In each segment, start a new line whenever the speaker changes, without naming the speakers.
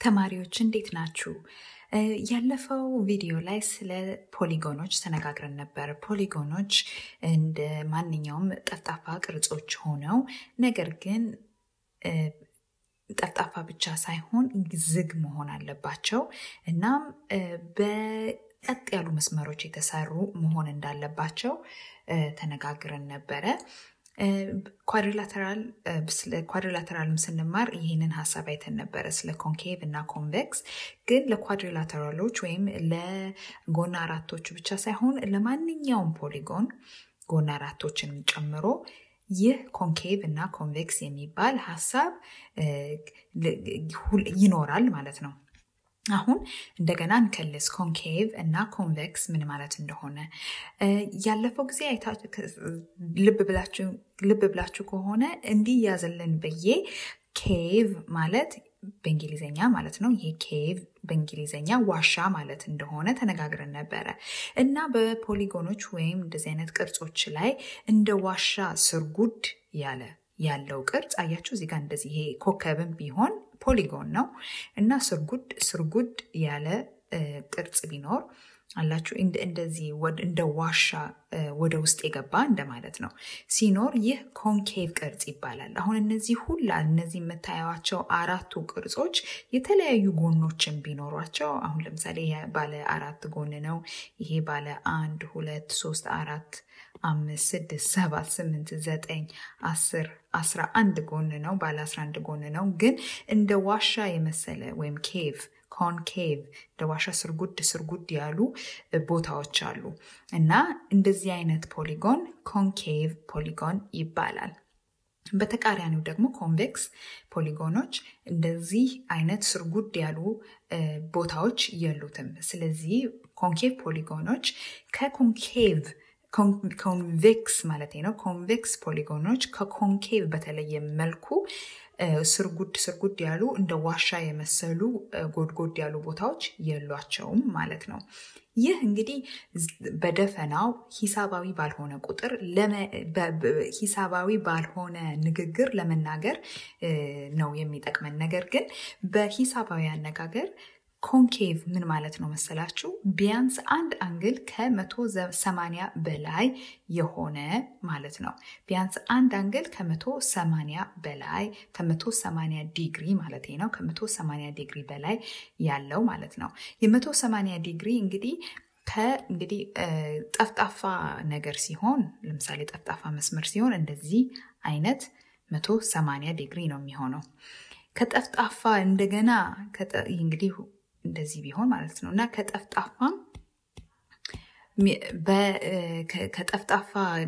ተማሪዎች እንዴት ናችሁ? ያለፈው ቪዲዮ ላይ ስለ ፖሊጎኖች ተነጋግረን ነበር። ፖሊጎኖች እንደ ማንኛውም ጠፍጣፋ ቅርጾች ሆነው ነገር ግን ጠፍጣፋ ብቻ ሳይሆን ዝግ መሆን አለባቸው። እናም በቀጥ ያሉ መስመሮች የተሰሩ መሆን እንዳለባቸው ተነጋግረን ነበረ። ኳድሪላተራል ስለ ኳድሪላተራልም ስንማር ይህንን ሀሳብ አይተን ነበረ ስለ ኮንኬቭ እና ኮንቬክስ። ግን ለኳድሪላተራሎች ወይም ለጎን አራቶች ብቻ ሳይሆን ለማንኛውም ፖሊጎን ጎን አራቶችን ጨምሮ ይህ ኮንኬቭ እና ኮንቬክስ የሚባል ሀሳብ ይኖራል ማለት ነው። አሁን እንደገና እንከልስ ኮንኬቭ እና ኮንቬክስ ምን ማለት እንደሆነ። ያለፈው ጊዜ ልብ ብላችሁ ከሆነ እንዲህ ያዘልን ብዬ ኬቭ ማለት በእንግሊዘኛ ማለት ነው። ይሄ ኬቭ በእንግሊዘኛ ዋሻ ማለት እንደሆነ ተነጋግረን ነበረ እና በፖሊጎኖች ወይም እንደዚህ አይነት ቅርጾች ላይ እንደ ዋሻ ስርጉድ ያለ ያለው ቅርጽ አያችሁ እዚህ ጋር እንደዚህ ይሄ ኮከብም ቢሆን ፖሊጎን ነው እና ስርጉድ ስርጉድ ያለ ቅርጽ ቢኖር አላችሁ እንደዚህ እንደ ዋሻ ወደ ውስጥ የገባ እንደማለት ነው ሲኖር ይህ ኮንኬቭ ቅርጽ ይባላል። አሁን እነዚህ ሁላ እነዚህ የምታዩቸው አራቱ ቅርጾች የተለያዩ ጎኖችን ቢኖሯቸው አሁን ለምሳሌ ባለ አራት ጎን ነው። ይሄ ባለ አንድ ሁለት ሶስት አራት አምስት ስድስት ሰባት ስምንት ዘጠኝ አስር አስራ አንድ ጎን ነው። ባለ አስራ አንድ ጎን ነው። ግን እንደ ዋሻ የመሰለ ወይም ኬቭ ኮንኬቭ እንደ ዋሻ ስርጉድ ስርጉድ ያሉ ቦታዎች አሉ እና እንደዚህ አይነት ፖሊጎን ኮንኬቭ ፖሊጎን ይባላል። በተቃራኒው ደግሞ ኮንቬክስ ፖሊጎኖች እንደዚህ አይነት ስርጉድ ያሉ ቦታዎች የሉትም። ስለዚህ ኮንኬቭ ፖሊጎኖች ከኮንኬቭ ኮንቬክስ ማለት ነው። ኮንቬክስ ፖሊጎኖች ከኮንኬቭ በተለየ መልኩ ስርጉድ ስርጉድ ያሉ እንደ ዋሻ የመሰሉ ጎድጎድ ያሉ ቦታዎች የሏቸውም ማለት ነው። ይህ እንግዲህ በደፈናው ሂሳባዊ ባልሆነ ቁጥር ሂሳባዊ ባልሆነ ንግግር ለመናገር ነው የሚጠቅመን። ነገር ግን በሂሳባዊ አነጋገር ኮንኬቭ ምን ማለት ነው መሰላችሁ? ቢያንስ አንድ አንግል ከመቶ ሰማንያ በላይ የሆነ ማለት ነው። ቢያንስ አንድ አንግል ከመቶ ሰማንያ በላይ ከመቶ ሰማንያ ዲግሪ ማለት ነው። ከመቶ ሰማንያ ዲግሪ በላይ ያለው ማለት ነው። የመቶ ሰማንያ ዲግሪ እንግዲህ ከእንግዲህ ጠፍጣፋ ነገር ሲሆን ለምሳሌ ጠፍጣፋ መስመር ሲሆን እንደዚህ አይነት መቶ ሰማንያ ዲግሪ ነው የሚሆነው። ከጠፍጣፋ እንደገና እንግዲህ እንደዚህ ቢሆን ማለት ነው እና ከጠፍጣፋም ከጠፍጣፋ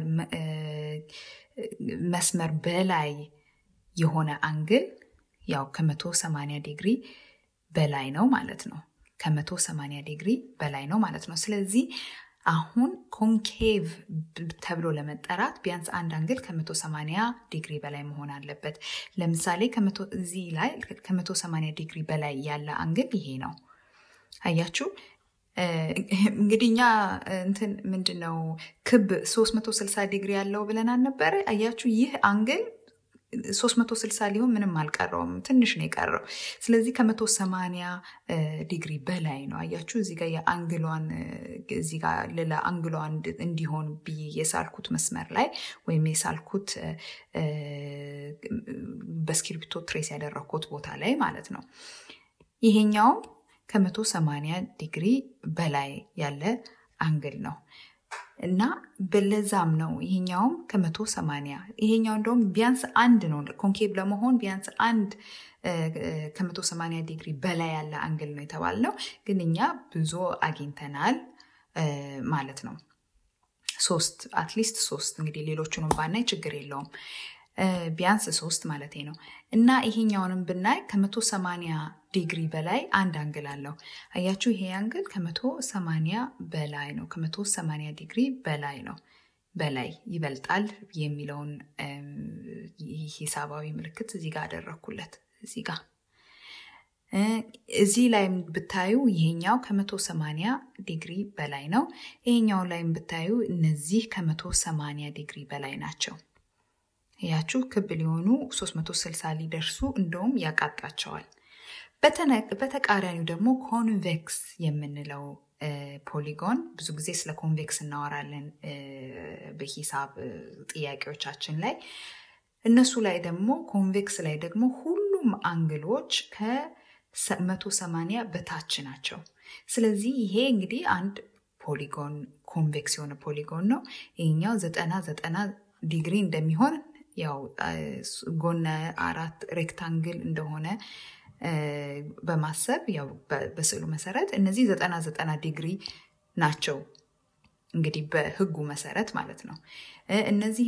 መስመር በላይ የሆነ አንግል ያው ከመቶ ሰማንያ ዲግሪ በላይ ነው ማለት ነው። ከመቶ ሰማንያ ዲግሪ በላይ ነው ማለት ነው። ስለዚህ አሁን ኮንኬቭ ተብሎ ለመጠራት ቢያንስ አንድ አንግል ከመቶ ሰማንያ ዲግሪ በላይ መሆን አለበት። ለምሳሌ እዚህ ላይ ከመቶ ሰማንያ ዲግሪ በላይ ያለ አንግል ይሄ ነው። አያችሁ እንግዲህ እኛ እንትን ምንድን ነው ክብ 360 ዲግሪ ያለው ብለን አልነበረ? አያችሁ ይህ አንግል 360 ሊሆን ምንም አልቀረውም፣ ትንሽ ነው የቀረው። ስለዚህ ከመቶ ሰማንያ ዲግሪ በላይ ነው። አያችሁ እዚህ ጋር የአንግሏን እዚህ ጋር ሌላ አንግሏን እንዲሆን ብዬ የሳልኩት መስመር ላይ ወይም የሳልኩት በስክሪፕቶ ትሬስ ያደረግኩት ቦታ ላይ ማለት ነው። ይሄኛውም ከመቶ ሰማንያ ዲግሪ በላይ ያለ አንግል ነው። እና በለዛም ነው ይሄኛውም ከመቶ ሰማንያ ይሄኛው እንደውም ቢያንስ አንድ ነው ኮንኬቭ ለመሆን ቢያንስ አንድ ከመቶ ሰማንያ ዲግሪ በላይ ያለ አንግል ነው የተባልነው። ግን እኛ ብዙ አግኝተናል ማለት ነው። ሶስት አትሊስት ሶስት እንግዲህ ሌሎቹንም ባናይ ችግር የለውም። ቢያንስ ሶስት ማለት ነው እና ይሄኛውንም ብናይ ከመቶ ሰማንያ ዲግሪ በላይ አንድ አንግል አለው። አያችሁ ይሄ አንግል ከመቶ ሰማንያ በላይ ነው። ከመቶ ሰማንያ ዲግሪ በላይ ነው። በላይ ይበልጣል የሚለውን ሂሳባዊ ምልክት እዚህ ጋር አደረግኩለት። እዚህ ጋር እዚህ ላይም ብታዩ ይሄኛው ከመቶ ሰማንያ ዲግሪ በላይ ነው። ይሄኛው ላይም ብታዩ እነዚህ ከመቶ ሰማንያ ዲግሪ በላይ ናቸው። ያችሁ ክብ ሊሆኑ 360 ሊደርሱ እንደውም ያቃጣቸዋል። በተቃራኒው ደግሞ ኮንቬክስ የምንለው ፖሊጎን ብዙ ጊዜ ስለ ኮንቬክስ እናወራለን በሂሳብ ጥያቄዎቻችን ላይ እነሱ ላይ ደግሞ ኮንቬክስ ላይ ደግሞ ሁሉም አንግሎች ከመቶ ሰማንያ በታች ናቸው። ስለዚህ ይሄ እንግዲህ አንድ ፖሊጎን ኮንቬክስ የሆነ ፖሊጎን ነው። ይሄኛው ዘጠና ዘጠና ዲግሪ እንደሚሆን ያው ጎነ አራት ሬክታንግል እንደሆነ በማሰብ ያው በስዕሉ መሰረት እነዚህ ዘጠና ዘጠና ዲግሪ ናቸው እንግዲህ በህጉ መሰረት ማለት ነው። እነዚህ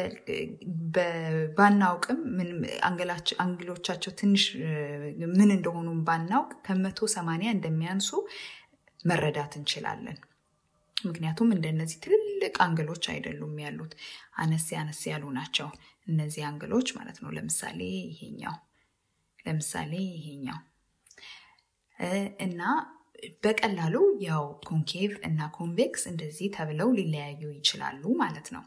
ባናውቅም አንግሎቻቸው ትንሽ ምን እንደሆኑ ባናውቅ ከመቶ ሰማንያ እንደሚያንሱ መረዳት እንችላለን። ምክንያቱም እንደነዚህ ትልልቅ አንግሎች አይደሉም ያሉት፣ አነስ አነስ ያሉ ናቸው እነዚህ አንግሎች ማለት ነው። ለምሳሌ ይሄኛው ለምሳሌ ይሄኛው እና በቀላሉ ያው ኮንኬቭ እና ኮንቬክስ እንደዚህ ተብለው ሊለያዩ ይችላሉ ማለት ነው።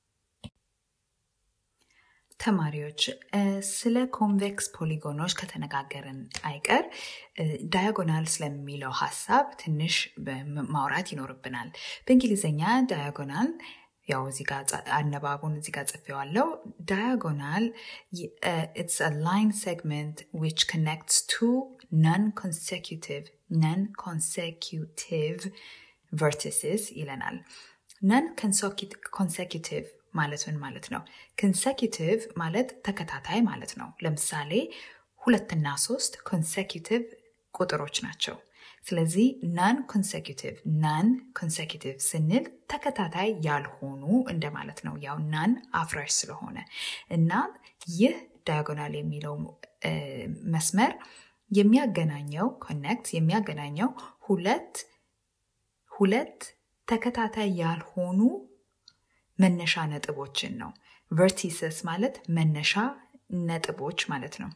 ተማሪዎች ስለ ኮንቬክስ ፖሊጎኖች ከተነጋገርን አይቀር ዳያጎናል ስለሚለው ሀሳብ ትንሽ ማውራት ይኖርብናል። በእንግሊዝኛ ዳያጎናል ያው እዚህ ጋር አነባቡን እዚህ ጋር ጽፌዋለሁ። ዳያጎናል ኢትስ አ ላይን ሴግመንት ዊች ኮኔክትስ ቱ ነን ኮንሴኪቲቭ ነን ኮንሴኪቲቭ ቨርቲስስ ይለናል። ነን ኮንሴኪቲቭ ማለት ምን ማለት ነው? ኮንሴኪቲቭ ማለት ተከታታይ ማለት ነው። ለምሳሌ ሁለትና ሶስት ኮንሴኪቲቭ ቁጥሮች ናቸው። ስለዚህ ናን ኮንሴኪቲቭ ናን ኮንሴኪቲቭ ስንል ተከታታይ ያልሆኑ እንደማለት ነው። ያው ናን አፍራሽ ስለሆነ እና ይህ ዳያጎናል የሚለው መስመር የሚያገናኘው ኮኔክት የሚያገናኘው ሁለት ሁለት ተከታታይ ያልሆኑ መነሻ ነጥቦችን ነው። ቨርቲሰስ ማለት መነሻ ነጥቦች ማለት ነው።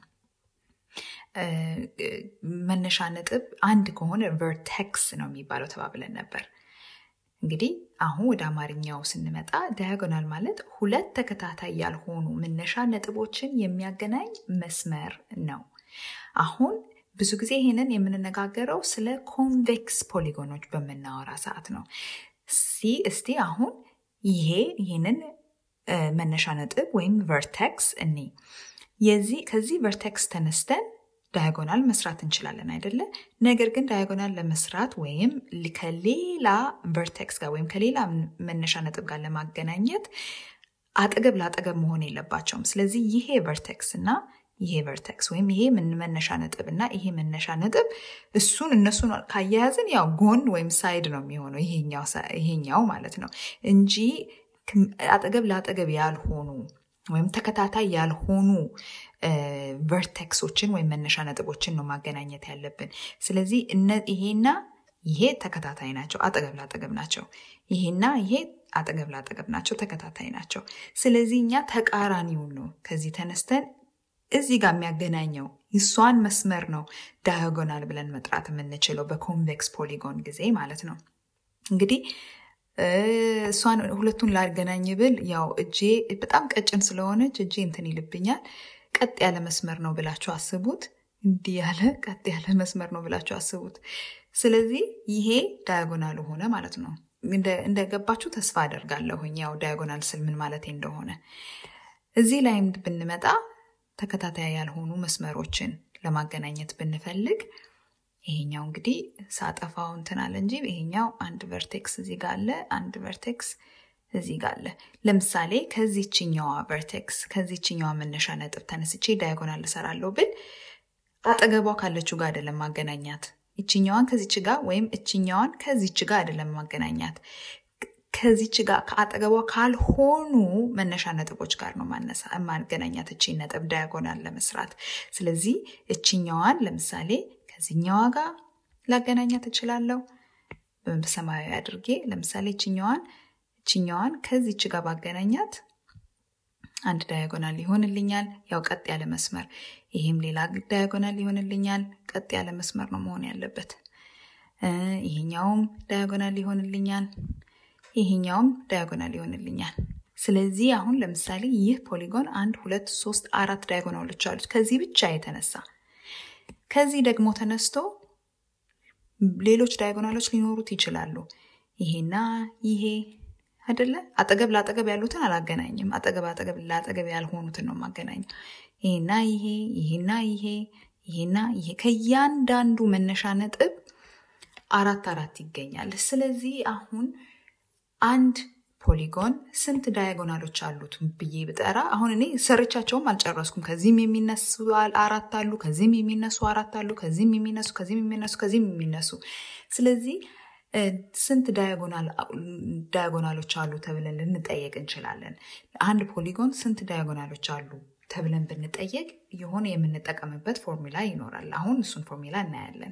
መነሻ ነጥብ አንድ ከሆነ ቨርቴክስ ነው የሚባለው ተባብለን ነበር። እንግዲህ አሁን ወደ አማርኛው ስንመጣ ዳያጎናል ማለት ሁለት ተከታታይ ያልሆኑ መነሻ ነጥቦችን የሚያገናኝ መስመር ነው። አሁን ብዙ ጊዜ ይህንን የምንነጋገረው ስለ ኮንቬክስ ፖሊጎኖች በምናወራ ሰዓት ነው። ሲ እስቲ አሁን ይሄ ይህንን መነሻ ነጥብ ወይም ቨርቴክስ እኔ የዚህ ከዚህ ቨርቴክስ ተነስተን ዳያጎናል መስራት እንችላለን አይደለ? ነገር ግን ዳያጎናል ለመስራት ወይም ከሌላ ቨርቴክስ ጋር ወይም ከሌላ መነሻ ነጥብ ጋር ለማገናኘት አጠገብ ለአጠገብ መሆን የለባቸውም። ስለዚህ ይሄ ቨርቴክስ እና ይሄ ቨርቴክስ ወይም ይሄ መነሻ ነጥብ እና ይሄ መነሻ ነጥብ እሱን እነሱን ካያያዝን ያው ጎን ወይም ሳይድ ነው የሚሆነው ይሄኛው ማለት ነው እንጂ አጠገብ ለአጠገብ ያልሆኑ ወይም ተከታታይ ያልሆኑ ቨርቴክሶችን ወይም መነሻ ነጥቦችን ነው ማገናኘት ያለብን። ስለዚህ ይሄና ይሄ ተከታታይ ናቸው፣ አጠገብ ላጠገብ ናቸው። ይሄና ይሄ አጠገብ ላጠገብ ናቸው፣ ተከታታይ ናቸው። ስለዚህ እኛ ተቃራኒውን ነው ከዚህ ተነስተን እዚህ ጋር የሚያገናኘው እሷን መስመር ነው ዳያጎናል ብለን መጥራት የምንችለው በኮንቬክስ ፖሊጎን ጊዜ ማለት ነው። እንግዲህ እሷን ሁለቱን ላገናኝ ብል ያው እጄ በጣም ቀጭን ስለሆነች እጄ እንትን ይልብኛል። ቀጥ ያለ መስመር ነው ብላችሁ አስቡት። እንዲህ ያለ ቀጥ ያለ መስመር ነው ብላችሁ አስቡት። ስለዚህ ይሄ ዳያጎናል ሆነ ማለት ነው። እንደገባችሁ ተስፋ አደርጋለሁኝ። ያው ዳያጎናል ስል ምን ማለት እንደሆነ እዚህ ላይም ብንመጣ ተከታታይ ያልሆኑ መስመሮችን ለማገናኘት ብንፈልግ ይሄኛው እንግዲህ ሳጠፋው እንትን አለ እንጂ ይሄኛው አንድ ቨርቴክስ እዚህ ጋር አለ፣ አንድ ቨርቴክስ እዚህ ጋር አለ። ለምሳሌ ከዚችኛዋ ቨርቴክስ ከዚችኛዋ መነሻ ነጥብ ተነስቼ ዳያጎናል እሰራለሁ ብል አጠገቧ ካለችው ጋር አይደለም ማገናኛት። ይችኛዋን ከዚች ጋር ወይም እችኛዋን ከዚች ጋር አይደለም ማገናኛት ከዚች ጋር ከአጠገቧ ካልሆኑ መነሻ ነጥቦች ጋር ነው ማገናኛት እቺን ነጥብ ዳያጎናል ለመስራት። ስለዚህ እችኛዋን ለምሳሌ ከዚኛዋ ጋር ላገናኛት እችላለሁ። በሰማያዊ አድርጌ ለምሳሌ እችኛዋን እችኛዋን ከዚች ጋር ባገናኛት አንድ ዳያጎናል ይሆንልኛል። ያው ቀጥ ያለ መስመር፣ ይሄም ሌላ ዳያጎናል ይሆንልኛል። ቀጥ ያለ መስመር ነው መሆን ያለበት። ይሄኛውም ዳያጎናል ይሆንልኛል። ይሄኛውም ዳያጎናል ይሆንልኛል። ስለዚህ አሁን ለምሳሌ ይህ ፖሊጎን አንድ ሁለት ሶስት አራት ዳያጎናሎች አሉት ከዚህ ብቻ የተነሳ ከዚህ ደግሞ ተነስቶ ሌሎች ዳያጎናሎች ሊኖሩት ይችላሉ። ይሄና ይሄ አይደለ? አጠገብ ለአጠገብ ያሉትን አላገናኝም። አጠገብ አጠገብ ለአጠገብ ያልሆኑትን ነው የማገናኘው። ይሄና ይሄ ይሄና ይሄ ይሄና ይሄ ከእያንዳንዱ መነሻ ነጥብ አራት አራት ይገኛል። ስለዚህ አሁን አንድ ፖሊጎን ስንት ዳያጎናሎች አሉት ብዬ ብጠራ አሁን እኔ ሰርቻቸውም አልጨረስኩም። ከዚህም የሚነሱ አራት አሉ፣ ከዚህም የሚነሱ አራት አሉ፣ ከዚህም የሚነሱ ከዚህም የሚነሱ ከዚህም የሚነሱ ስለዚህ ስንት ዳያጎናሎች አሉ ተብለን ልንጠየቅ እንችላለን። አንድ ፖሊጎን ስንት ዳያጎናሎች አሉ ተብለን ብንጠየቅ የሆነ የምንጠቀምበት ፎርሙላ ይኖራል። አሁን እሱን ፎርሙላ እናያለን።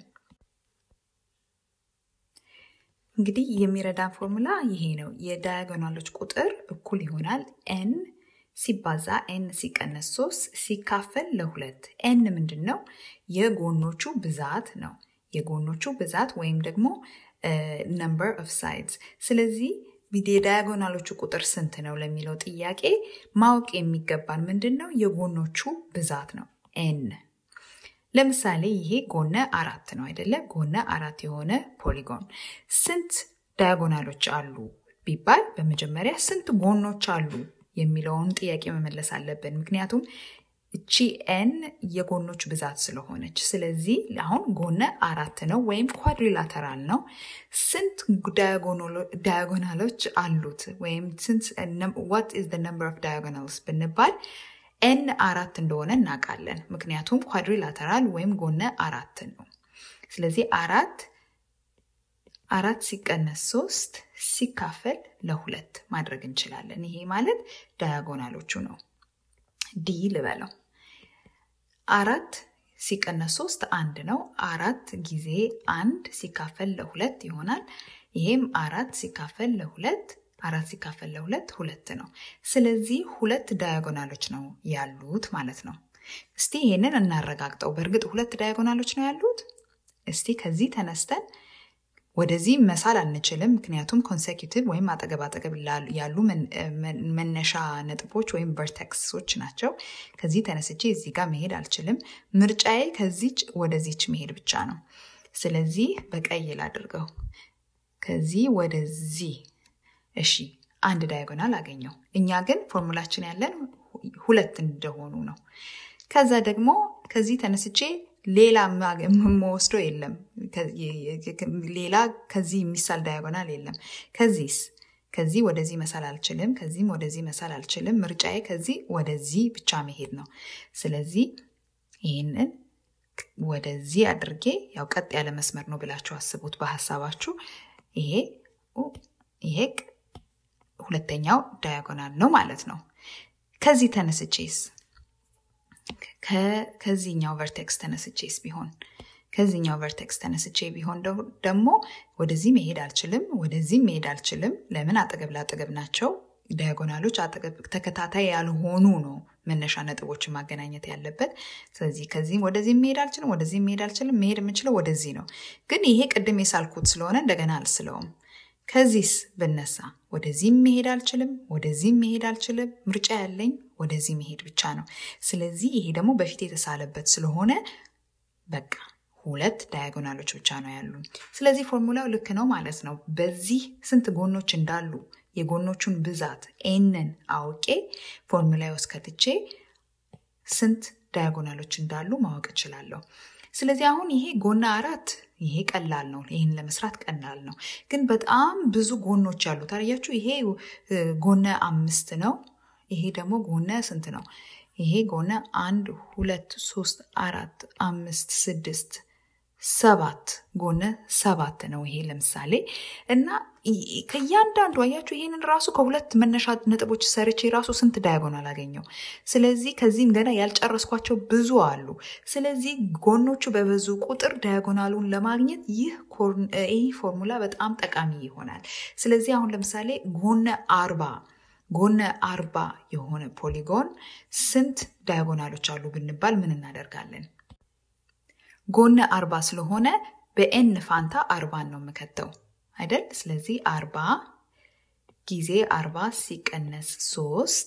እንግዲህ የሚረዳን ፎርሙላ ይሄ ነው። የዳያጎናሎች ቁጥር እኩል ይሆናል ኤን ሲባዛ ኤን ሲቀነስ ሶስት ሲካፈል ለሁለት። ኤን ምንድን ነው? የጎኖቹ ብዛት ነው። የጎኖቹ ብዛት ወይም ደግሞ ነምበር ኦፍ ሳይድስ። ስለዚህ የዳያጎናሎቹ ቁጥር ስንት ነው ለሚለው ጥያቄ ማወቅ የሚገባን ምንድን ነው? የጎኖቹ ብዛት ነው ኤን። ለምሳሌ ይሄ ጎነ አራት ነው አይደለ? ጎነ አራት የሆነ ፖሊጎን ስንት ዳያጎናሎች አሉ ቢባል በመጀመሪያ ስንት ጎኖች አሉ የሚለውን ጥያቄ መመለስ አለብን። ምክንያቱም እቺ ኤን የጎኖች ብዛት ስለሆነች፣ ስለዚህ አሁን ጎነ አራት ነው ወይም ኳድሪላተራል ነው። ስንት ዳያጎናሎች አሉት ወይም ዋት ኢዝ ዘ ነምበር ኦፍ ዳያጎናልስ ብንባል ኤን አራት እንደሆነ እናውቃለን። ምክንያቱም ኳድሪላተራል ወይም ጎነ አራት ነው። ስለዚህ አራት አራት ሲቀነስ ሶስት ሲካፈል ለሁለት ማድረግ እንችላለን። ይሄ ማለት ዳያጎናሎቹ ነው። ዲ ልበለው። አራት ሲቀነስ ሶስት አንድ ነው። አራት ጊዜ አንድ ሲካፈል ለሁለት ይሆናል። ይሄም አራት ሲካፈል ለሁለት አራት ሲካፈል ለሁለት ሁለት ነው። ስለዚህ ሁለት ዳያጎናሎች ነው ያሉት ማለት ነው። እስቲ ይሄንን እናረጋግጠው። በእርግጥ ሁለት ዳያጎናሎች ነው ያሉት። እስቲ ከዚህ ተነስተን ወደዚህ መሳል አንችልም፣ ምክንያቱም ኮንሴኪቲቭ ወይም አጠገብ አጠገብ ያሉ መነሻ ነጥቦች ወይም ቨርቴክሶች ናቸው። ከዚህ ተነስቼ እዚህ ጋር መሄድ አልችልም። ምርጫዬ ከዚች ወደዚች መሄድ ብቻ ነው። ስለዚህ በቀይ ላድርገው። ከዚህ ወደዚህ እሺ፣ አንድ ዳያጎናል አገኘው። እኛ ግን ፎርሙላችን ያለን ሁለት እንደሆኑ ነው። ከዛ ደግሞ ከዚህ ተነስቼ ሌላ የምወስደው የለም። ሌላ ከዚህ የሚሳል ዳያጎናል የለም። ከዚህስ ከዚህ ወደዚህ መሳል አልችልም። ከዚህም ወደዚህ መሳል አልችልም። ምርጫዬ ከዚህ ወደዚህ ብቻ መሄድ ነው። ስለዚህ ይህንን ወደዚህ አድርጌ ያው ቀጥ ያለ መስመር ነው ብላችሁ አስቡት በሀሳባችሁ። ይሄ ይሄ ሁለተኛው ዳያጎናል ነው ማለት ነው። ከዚህ ተነስቼስ ከዚህኛው ቨርቴክስ ተነስቼስ ቢሆን ከዚህኛው ቨርቴክስ ተነስቼ ቢሆን ደግሞ ወደዚህ መሄድ አልችልም፣ ወደዚህም መሄድ አልችልም። ለምን? አጠገብ ለአጠገብ ናቸው። ዳያጎናሎች አጠገብ ተከታታይ ያልሆኑ ነው መነሻ ነጥቦችን ማገናኘት ያለበት። ስለዚህ ከዚህም ወደዚህም መሄድ አልችልም፣ ወደዚህም መሄድ አልችልም። መሄድ የምችለው ወደዚህ ነው። ግን ይሄ ቅድም የሳልኩት ስለሆነ እንደገና አልስለውም። ከዚህስ ብነሳ ወደዚህም መሄድ አልችልም፣ ወደዚህም መሄድ አልችልም። ምርጫ ያለኝ ወደዚህ መሄድ ብቻ ነው። ስለዚህ ይሄ ደግሞ በፊት የተሳለበት ስለሆነ በቃ ሁለት ዳያጎናሎች ብቻ ነው ያሉ። ስለዚህ ፎርሙላው ልክ ነው ማለት ነው። በዚህ ስንት ጎኖች እንዳሉ የጎኖቹን ብዛት ኤንን አውቄ ፎርሙላ ውስጥ ከትቼ ስንት ዳያጎናሎች እንዳሉ ማወቅ እችላለሁ። ስለዚህ አሁን ይሄ ጎነ አራት ይሄ ቀላል ነው። ይህን ለመስራት ቀላል ነው። ግን በጣም ብዙ ጎኖች ያሉት አያችሁ። ይሄ ጎነ አምስት ነው። ይሄ ደግሞ ጎነ ስንት ነው? ይሄ ጎነ አንድ ሁለት ሶስት አራት አምስት ስድስት ሰባት ጎነ ሰባት ነው። ይሄ ለምሳሌ እና ከእያንዳንዱ አያችሁ ይህንን ራሱ ከሁለት መነሻ ነጥቦች ሰርቼ ራሱ ስንት ዳያጎናል አገኘው። ስለዚህ ከዚህም ገና ያልጨረስኳቸው ብዙ አሉ። ስለዚህ ጎኖቹ በበዙ ቁጥር ዳያጎናሉን ለማግኘት ይህ ይህ ፎርሙላ በጣም ጠቃሚ ይሆናል። ስለዚህ አሁን ለምሳሌ ጎነ አርባ ጎነ አርባ የሆነ ፖሊጎን ስንት ዳያጎናሎች አሉ ብንባል ምን እናደርጋለን? ጎነ አርባ ስለሆነ በኤን ፋንታ አርባን ነው የምከተው አይደል? ስለዚህ አርባ ጊዜ አርባ ሲቀነስ ሶስት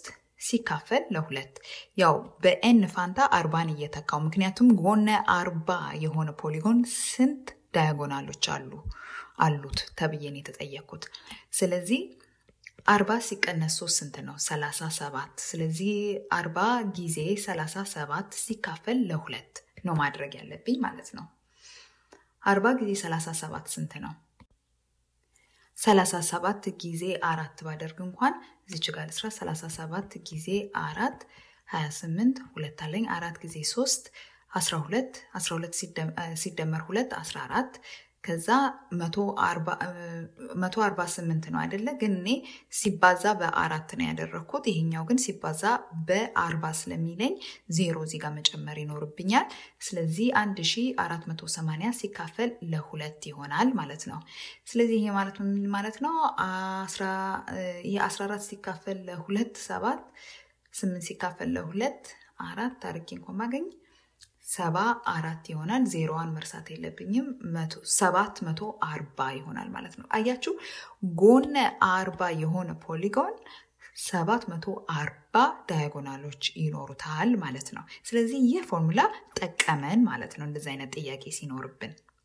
ሲካፈል ለሁለት ያው በኤን ፋንታ አርባን እየተካው ምክንያቱም ጎነ አርባ የሆነ ፖሊጎን ስንት ዳያጎናሎች አሉ አሉት ተብዬን የተጠየኩት ስለዚህ አርባ ሲቀነስ ሶስት ስንት ነው? ሰላሳ ሰባት ስለዚህ አርባ ጊዜ ሰላሳ ሰባት ሲካፈል ለሁለት ነው ማድረግ ያለብኝ ማለት ነው። አርባ ጊዜ ሰላሳ ሰባት ስንት ነው? ሰላሳ ሰባት ጊዜ አራት ባደርግ እንኳን እዚች ጋር ልስራ። ሰላሳ ሰባት ጊዜ አራት ሀያ ስምንት ሁለት አለኝ። አራት ጊዜ ሶስት አስራ ሁለት አስራ ሁለት ሲደመር ሁለት አስራ አራት ከዛ መቶ አርባ ስምንት ነው አይደለ? ግን እኔ ሲባዛ በአራት ነው ያደረግኩት። ይሄኛው ግን ሲባዛ በአርባ ስለሚለኝ ዜሮ እዚህ ጋር መጨመር ይኖርብኛል። ስለዚህ አንድ ሺ አራት መቶ ሰማንያ ሲካፈል ለሁለት ይሆናል ማለት ነው። ስለዚህ ይሄ ማለት ምን ማለት ነው? ይህ አስራ አራት ሲካፈል ለሁለት ሰባት፣ ስምንት ሲካፈል ለሁለት አራት አርጌ እንኳን ማገኝ ሰባ አራት ይሆናል። ዜሮዋን መርሳት የለብኝም። ሰባት መቶ አርባ ይሆናል ማለት ነው። አያችሁ ጎነ አርባ የሆነ ፖሊጎን ሰባት መቶ አርባ ዳያጎናሎች ይኖሩታል ማለት ነው። ስለዚህ ይህ ፎርሙላ ጠቀመን ማለት ነው እንደዚህ አይነት ጥያቄ ሲኖርብን